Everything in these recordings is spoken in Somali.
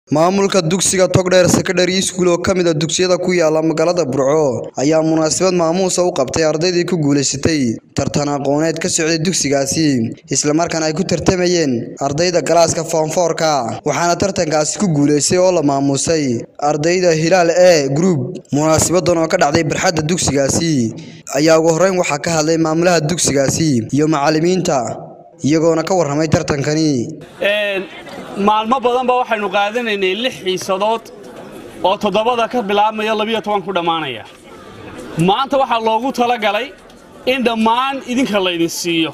Maamulka dugsiga Togdheer Secondary School oo ka mid ah dugsiyada ku yaala magaalada Burco ayaa munaasabad maamuus u qabtay ardaydii ku guuleysatay tartan aqooneed ka socday dugsigaasi isla markaana ay ku tartamayeen ardayda galaaska Form 4ka waxaana tartankaasi ku guuleystay oo la maamusay ardayda Hilaal A Group munaasabadan oo ka dhacday barxadda dugsigaasi ayaa ugu horreyn waxaa ka hadlay maamulaha dugsigaasi iyo macallimiinta iyagoona ka warramay tartankani maalmo badan ba waxaynu qaadanaynay lix xiisadood oo toddobada ka bilaabmaya labiyo toban ku dhammaanaya maanta waxaa loogu talagalay in dhammaan idinka laydin siiyo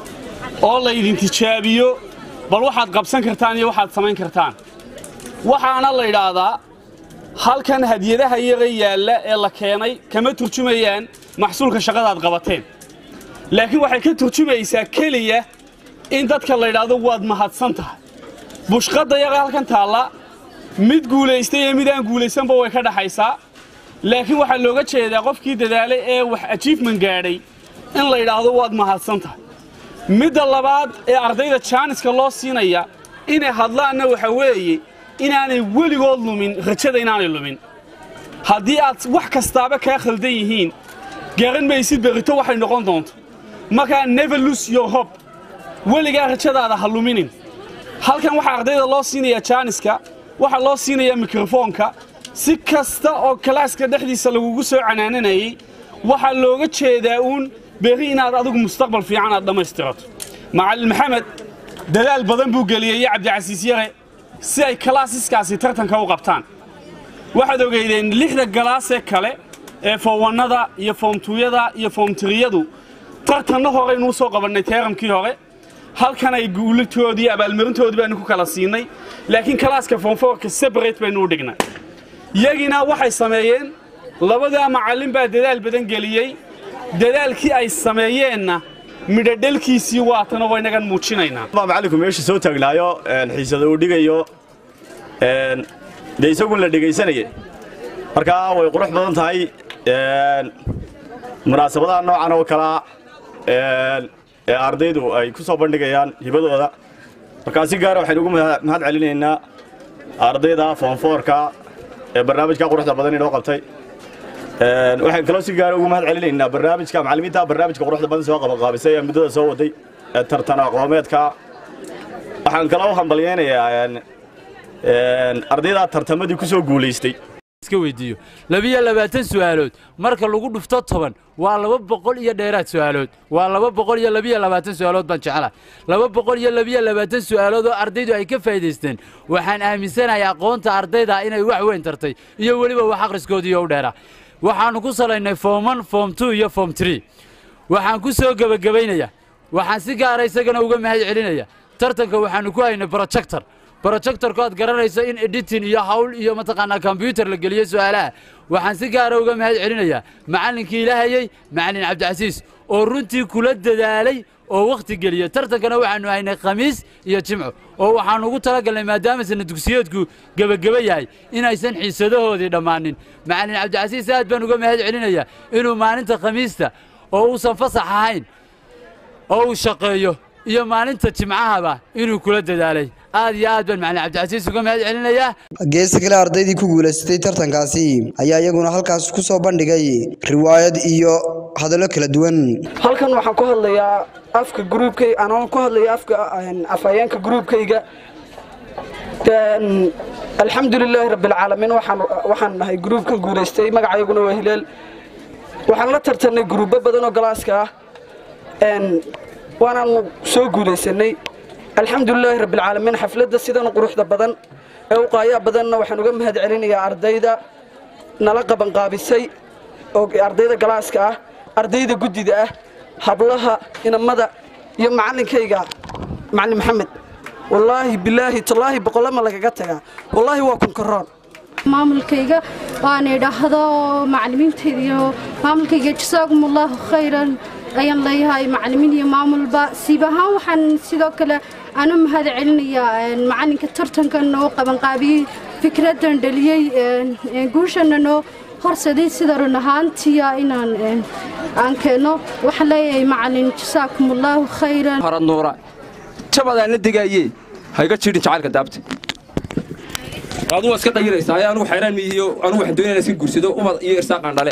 oo laydin tijaabiyo bal waxaad qabsan kartaan iyo waxaad samayn kartaan waxaana la yidhaahdaa halkan hadiyadaha yaga yaalla ee la keenay kama turjumayaan maxsuulka shaqadaad qabateen laakiin waxay ka turjumaysaa keliya in dadka la yidhaahdo waad mahadsan tahay bushqadda yaga halkan taalla mid guulaystay iyo mid aan guulaysanba way ka dhaxaysaa laakiin waxaa looga jeedaa qofkii dadaalay ee wax ajiifman gaadhay in la yidhaahdo waad mahadsan tahay midda labaad ee ardayda jaaniska loo siinaya inay hadlaanna waxa weeye inaanay weligood lumin rajada inaanay lumin haddii aad wax kastaaba kaa khaldan yihiin garan maysid berrito waxay noqon doonto markaa never lose your hope weligaa rajadaada ha luminin halkan waxaa ardayda loo siinayaa jaaniska waxaa loo siinayaa mikrofoonka si kasta oo kalaaska dhexdiisa lagugu soo canaananayay waxaa looga jeedaa uun berri inaad adigu mustaqbal fiican aad dhammaystirato macallin maxamed dadaal badan buu geliyey iyo cabdicasiis yare si ay kalaasiskaasi tartanka u qabtaan waxaad ogeydeen lixda galaasee kale ee foowannada iyo foomtuuyada iyo foomtiriyadu tartanna horeynuu soo qabannay teeramkii hore halkan ay guulitoodii abaalmarintoodii baanu ku kala siinay laakiin kalaaska foomfoorka sebarate baynu u dhignay yagiina waxay sameeyeen labadaa macallin baa dadaal badan geliyey dadaalkii ay sameeyeenna midhadhelkiisii waatana waynagan muujinaynaa macallinku meesha soo taagnaayo xiisada uu dhigayo dee isagun la dhegaysanaya markaa way qurux badan tahay munaasabadaha noocan oo kalaa ee ardaydu ay ku soo bandhigayaan hibadooda markaa si gaara waxaynu ugu mahad celinaynaa ardayda foonfoorka ee barnaamijka quruxda badan inoo qabtay waxaan kaloo si gaara ugu mahad celinaynaa barnaamijka macallimiinta barnaamijka quruxda badan soo qabaqaabisay ee muddada soo waday ee tartan aqoomeedka waxaan kaloo hambalyaynayaa ardayda tartamadii ku soo guulaystay iska weydiiyo labiyo labaatan su'aalood marka lagu dhufto toban waa laba boqol iyo dheeraad su'aalood waa laba boqol iyo labiyo labaatan su'aalood baan jeclahay laba boqol iyo labiyo labaatan su'aalood oo ardaydu ay ka faa'iidaysteen waxaan aaminsanahay aqoonta ardayda inay wax weyn tartay iyo weliba wax akhriskoodiiyo u dheera waxaannu ku salaynay form one form two iyo form tree waxaan ku soo gebagabaynayaa waxaan si gaara isagana uga mahad celinaya tartanka waxaannu ku haynay projector brojectorku aad garanayso in editin iyo hawl iyo mataqaanaa kombyutar la geliyo su'aalaha waxaan si gaara uga mahad celinayaa macallinkii ilahayey macallin cabdicasiis oo runtii kula dadaalay oo wakhti geliya tartankana waxaannu haynay khamiis iyo jimco oo waxaannu ugu talagalnay maadaama sana dugsiyeedku gebageba yahay inaysan xiisadahoodii dhammaanin macallin cabdicasiis aad baan uga mahad celinayaa inuu maalinta khamiista oo uusan fasax ahayn oo uu shaqeeyo iyo maalinta jimcahaba inuu kula dadaalay aad iyo aad baan macallin cabdicasiis uga mahad celinayaa geesta kale ardaydii ku guulaysatay tartankaasi ayaa iyaguna halkaas ku soo bandhigay riwaayad iyo hadallo kala duwan halkan waxaan ku hadlayaa afka gruubkay anoo ku hadlaya afka afhayeenka gruubkayga alxamdulilaahi rabbilcaalamiin waxaan nahay gruubkan guulaystay magacayaguna waa hilaal waxaan la tartannay gruubbo badan oo galaaska ah waanaanu soo guulaysanay alxamdulilaahi rabbilcaalamiin xafladda sidan quruxda badan ee u qaayaa badanna waxaan uga mahad celinayaa ardayda nala qabanqaabisay oo ardayda galaaska ah ardayda guddida ah hablaha inamada iyo macallinkayga macallin maxamed wallaahi bilaahi tallaahi boqollama lagaga tagaa wallaahi waa kunkaroon maamulkayga waan idhaahdo macallimiintayda iyo maamulkayga jasaakum allaahu khayran ayaan leeyahay macallimiin iyo maamulba siib ahaan waxaan sidoo kale aan u mahad celinayaa macallinka tartankan noo qabanqaabiyey fikraddan dhaliyey guushanna noo horsaday sida run ahaantiya inaan aan keenno waxaan leeyahay macallin jasaakum allaahu khayran harad nuura jabadaan la degaayee hayga jiidhin jacaylka daabta aduu waa iska dhayiraysaa ayaa anugu xayraan miihiyo anugu waxaan doonaya iska guursado umad iyo irsaaqaan dhale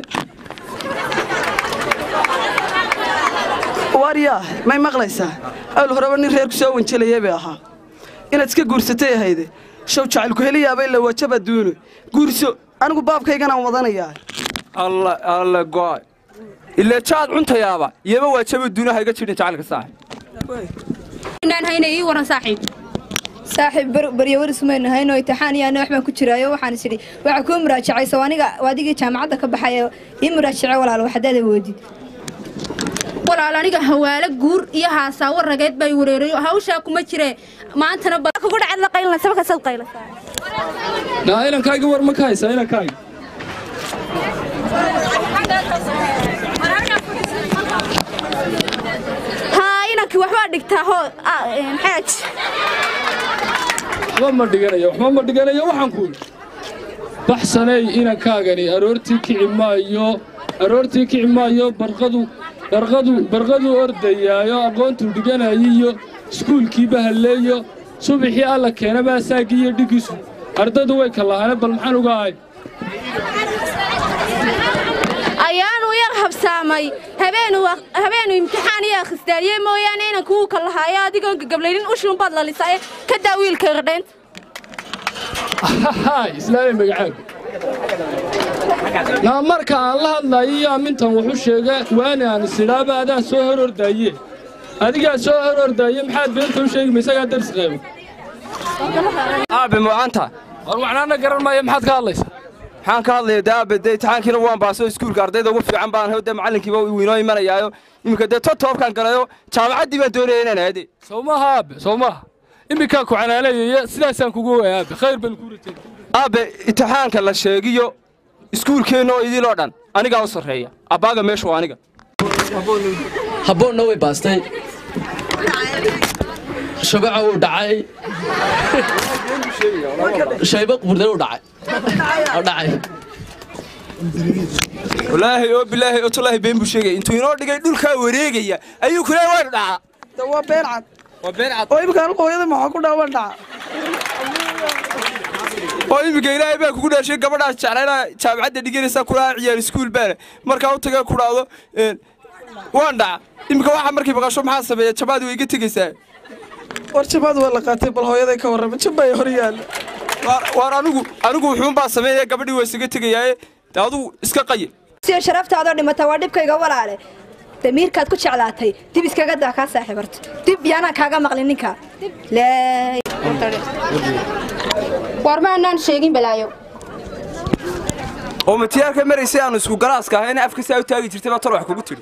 waaryaa may maqlaysaa awl horeba nin reerku soo wanjelayay bay ahaa inaad iska guursatay ahayde show jacaylku heliyaabay la wajaba duuno guurso anigu baabkayganaan wadanayaa alla alla go'ay ilaa jaad cuntayaaba iyaba waa jaba duunaha iga jidhin jacaylka saaxib inaan hayna ii waran saaxiib saaxiib baryo waris maynu hayno imtixaan iyo ana waxbaan ku jiraayo waxaan is idhi waxaa kuu muraajacaysa aniga adigii jaamacadda ka baxayo ii muraajace walaal waxdaad awoodid walaal aniga hawaalo guur iyo haasaawo rageed bay wareerayo hawshaa kuma jiree maantana kugu dhacad la qaylan sabaka sad qaylasaa naa inankayga war ma ka haysaa inankayga haa inankii waxbaa dhigtaa hoo xaaj waxba ma dhiganayo waxba ma dhiganayo waxaan ku yidhi baxsanay inankaagani aroortii kici maayo aroortii kici maayo barqadu barqadu barqadu ordayaayo aqoontuu dhiganayiyo iskuulkiiba halleeyo subaxii alla keena baasaaggii iyo dhigiisu ardaydu way kallahaane bal maxaan uga ahay ayaanu yar habsaamay habeenu imtixaan iyo akhristaariye mooyaane inanku wuu ka lahaayo adigoon gagablaynin ushuunbaad lalisaaye ka daa wiilka qardhaynta islaamay magacaaga naa marka aan la hadlayo iyo amintan wuxuu sheega waani aan isidhaaba adaa soo hor ordaaye adigaa soo hor ordaaye maxaad beenta u sheegima isagaa darsi qaybo aabe mucaanta war waxnaana garan maayo maxaad ka hadlaysaa maxaan ka hadlaya dee aabe dee imtixaankiina waan baaso iskuulka ardayda ugu fiican baan hayo dee macallinkiiba uu inoo imanayaayo iminka dee totoobkaan galayo jaamacaddii baan doonaya inaan aade sow maaha aabe sow maaha iminkaa ku canaanayaya sidaasaan kugu waaya aabe khayr baan kuu ratay aabe imtixaanka la sheegiyo iskuulkeenna oo idiloo dhan anigaa u sarreeya abbaaga meeshu waa aniga habboonna way baastay shabaca wuu dhacay shayba qurdana u dhacay oo dhacay walaahi oo bilaahi oo tallaahi been buu sheegaya intuu inoo dhigay dhulkaa wareegaya ayuu kule waan dhacaa waa been cad waa been cad oo imika anigu hooyada maxaa ku dhaawan dhaca oo iminka ilaahay baa kugu dhaashay gabadhaas jeclaynaa jaamacadda dhiganaysaa kulaha ciyaar iskuul baana markaa u taga ku dhaado waan dhaca iminka waxa markay maqasho maxaa sameeya jabaad way iga tegaysaa war jabaad waa la qaatay bal hooyaday ka warrama jabay hor yaalla waar anigu anigu wuxuunbaa sameeya gabadhii waa isaga tegayaaye dee adugu iska qaye siyo sharaftaadoo dhimata waa dhibkayga walaale damiirkaad ku jeclaatay dib iskaga daa kaa saaxiibarto dib yaanaan kaaga maqlin ninkaa war ma anaan sheegin balaayo oo matiyaalka maraysay aanu isku galaaska ahayna afka saa u taagi jirtay baa tol wax kugu tidhi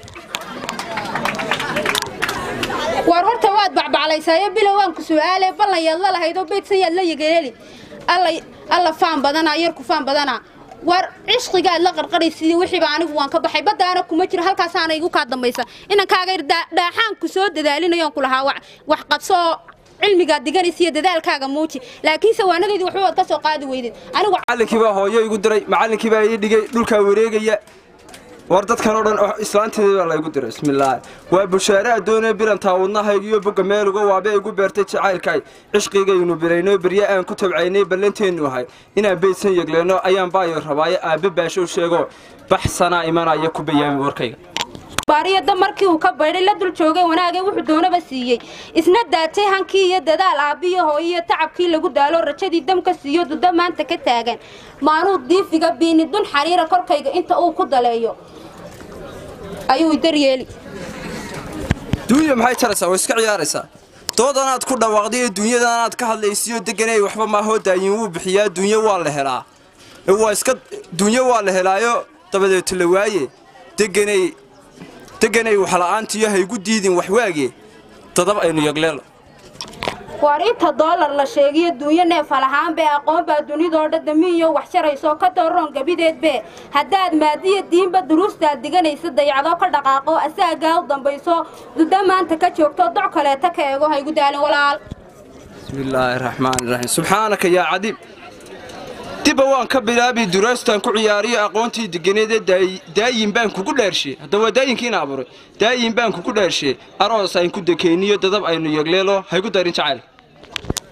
war horta waad bacbaclaysaayo bilow waan ku su'aale ballan yaad la lahayd oo beydsan yaad la yegeeli alla faan badanaa yarku faan badanaa war cishqigaad la qarqaraysidii wixiiba anigu waan ka baxay baddaana kuma jiro halkaasaana igu kaa dambaysa inankaaga dhaaxaanku soo dadaalinayoon ku lahaa wax qabso oo cilmigaad diganaysa iyo dadaalkaaga muuji laakiinse waanadeydii waxba waad ka soo qaadi weydid anigu macallinkii baa hooyo igu diray macallinkii baa ii dhigay dhulkaa wareegaya war dadkan oo dhan islaanteedii baa laygu diray bismillaahi waa bushaare addoonee bilantaa wadnahaygiyo bogga meeluga waabe igu beertay jacaylkay cishqigaynu bilayno berye aan ku tabcaynay ballanteennu ahay inaan beydsan yegleenno ayaan baayo rabaaye aabbe baashow sheego baxsanaa imanaya ku bayaami warkayga baariyada markii uu ka baydhay la dul joogay wanaagee wuxuu doonaba siiyey isna daatay hankii iyo dadaal aabbiyo hooyo iyo tacabkii lagu daalo rajadii damka siiyo duda maanta ka taagan maanuu diifiga biini dun xariira korkayga inta uu ku daleeyo ayuu daryeeli duunya maxay taraysaa way iska ciyaaraysaa doodanaad ku dhawaaqday ee duunyadanaad ka hadlaysiyo deganay waxba maahoo daayin wuu bixiyaa duunyo waa la helaa waa iska duunyo waa la helaayo dabadeeto la waaye deganay deganay waxla'aantiyo haygu diidin waxwaage dadab aynu yagleelo war inta doolar la sheegiyo duunyo neefal ahaan bee aqoon baa dunidoo dhan damiiyo wax sharayso ka dooron gabideed bee haddaad maadiya diinba duruustaad diganaysa dayacdoo ka dhaqaaqo asaagaa u dambayso duda maanta ka joogto doc kaleeta ka eego haygu daalin walaal bismillaahi raxmaani raxiim subxaanaka yaa cadiib dibba waan ka bilaabi duraastaan ku ciyaariyo aqoontii deganeedee daayin baan kugu dheershe haddaba waa daayinkiina abuuray daayin baan kugu dheershe aroos ayn ku dekayniyo dadab aynu yegleelo haygu darin jacayl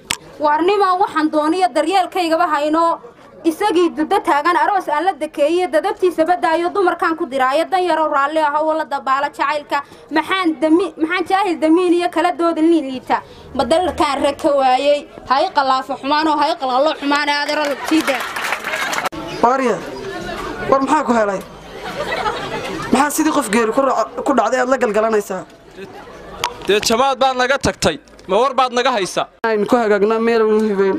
waarnimaan waxaan dooniyo daryeelkaygaba hayno isagii duddo taagan aroos aan la dekeeye dadabtiisa badaayo dumarkaan ku diraayo dan yarow raalli aho wala dabaala jacaylka maxaan dami maxaan jaahil damiin iyo kala dooda liin liita madalarkaan rag ka waayey hay qalaafo xumaanoo hay qalqallo xumaane adeero labtiida waarya war maxaa ku helay maxaa sidii qof geeri ku dhacday aad la galgalanaysaa dee jamaad baad naga tagtay ma war baad naga haysa aynu ku hagaagnaa meel u hibeyn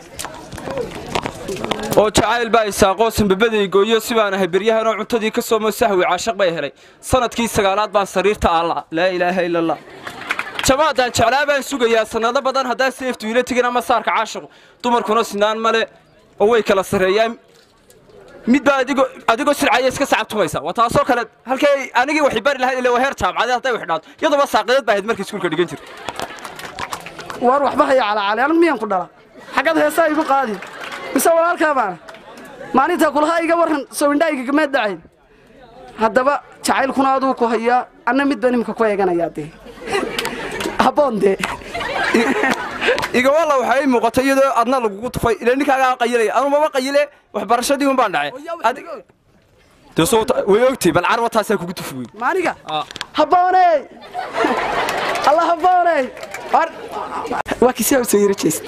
oo jacayl baa isaaqoo sanbabadey gooyo si baan ahay beryahanoo cuntadii ka soomo sahwi caashaq bay helay sanadkii sagaalaad baan sariirta aalla laa ilaaha ila allah jamaadaan jeclaa baan sugayaa sannado badan haddaa seeftu ila tegin ama saarka caashaqu dumarkuna sinaan male oo way kala sarreeyaan mid baa adigoo adigoo sircaya iska sacabtumaysa waa taasoo kale halkay anigii waxay bari lahayd ilaa waa heer jaamacadee hadday wax dhaato iyadoba saaqadeed baa ahayd markii iskuulka dhigan jirta waar waxba haya calaacali anigu miyaan ku dhala xaggaad heesaa igu qaadi mise walaalkaa baana maalintaa kulahaa iga warran sowindhaayiga gameed dhacayn haddaba jacaylkuna aduu ku hayaa anna mid baan imika ku eeganayaa dee habboon dee igawalla waxaa ii muuqatay iyadoo adna lagugu tufay ilaa ninkaagaa qayilaya anu maba qayile waxbarashadii un baan dhacay dee soo way ogtay bal carwa taasaa kugu tufi wey maaniga habbooney alla habbooney waa kisi soo yara jeest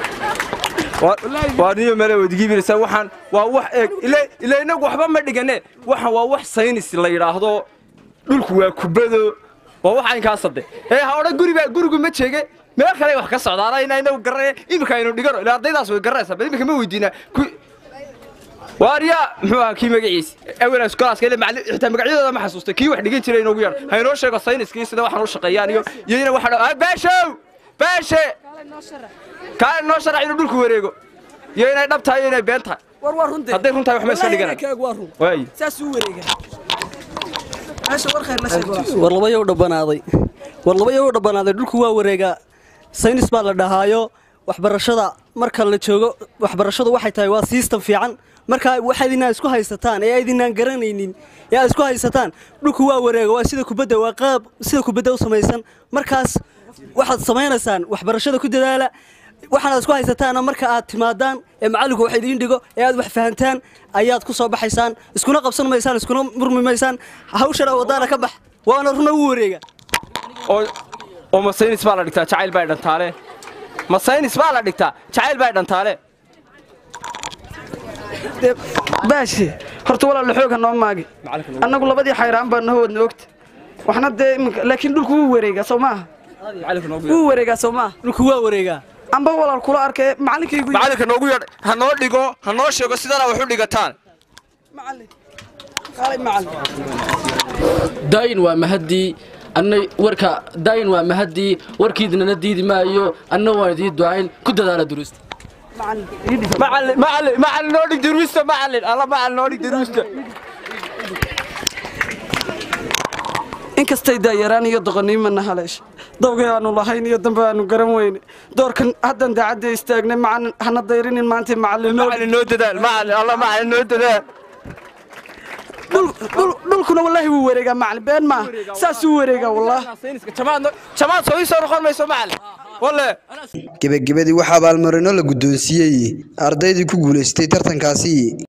waa niyo male wadigiibinaysaa waxaan waa wax eeg ila inagu waxba ma dhigane waxaan waa wax saynis la yidhaahdo dhulku waa kubado waa wax aynkaasade ee ha odhan guribaa gurigu ma jeege meel kale wax ka socdaana ina inagu garanaya iminka aynu dhigano ila ardaydaas way garanaysaa bal iminka ma weydiinaa waaryaa muxuu ahaa kii magaciisi awelaas kolaaska ile macallin xitaa magacyadooda ma xasuustay kii wax dhigan jiray inoogu yeedho ha inoo sheego sayniskii sida waxaan u shaqeeyaan iyo iyo ina waxa dhaa baashow baashe kaale noo sharax inuu dhulku wareego iyo inay dhab tahay iyo inay been tahay war waa runte hadday run tahay wax ma iska dhiganay waa run waayi saasuu wareega meesha war khayr la sheeg war labayow dhabbanaaday war labayow dhabbanaaday dhulku waa wareegaa saynis baa la dhahaayo waxbarashada marka la joogo waxbarashadu waxay tahay waa siistan fiican marka waxaad inaa isku haysataan ee aydinaan garanaynin ee aad isku haysataan dhulku waa wareega waa sida kubadda waa qaab sida kubadda u samaysan markaas waxaad samaynaysaan waxbarashada ku dadaala waxaanaad isku haysataana marka aad timaadaan ee macallinku wax idiin dhigo ee aad wax fahantaan ayaad ku soo baxaysaan iskuna qabsan maysaan iskuna murmi maysaan hawshana wadaana ka bax waana runa u wareega oo oo ma saynis baa la dhigtaa jacayl baa dhantaale ma saynis baa la dhigtaa jacayl baa dhantaale baashe horta walaala xooga noo maagi annagu labadii xayraan baa noo wadna ogta waxna dee iminka laakiin dhulku wuu wareegaa soo maaha wuu wareegaa soo maaha dhulku waa wareegaa amba walaal kula arkay macallinkaygu macallinka noogu yeedh ha noo dhigo ha noo sheego sidana wax u dhigataan daayin waa mahadii annay warka daayin waa mahadii warkiidnana diidi maayo anna waan idii ducayn ku dadaala duruusta macallin macallin macallin noo dhig duruusta macallin alla macallin noo dhig duruusta inkastay daayaraan iyo doqoniimana haleesha dawgay aanu lahayn iyo dambe aanu garan weyne doorkan haddan daacadda istaagnay macalin hana dayrinin maanta macallin macallin noo dadaal macallin alla macallin noo dadaal dhulkuna wallaahi wuu wareegaa macallin been maaha saasuu wareegaa wallah jamaad soo ii soo noqon mayso macallin walle gebagabadii waxaa abaalmarino la guddoonsiiyey ardaydii ku guulaystay tartankaasi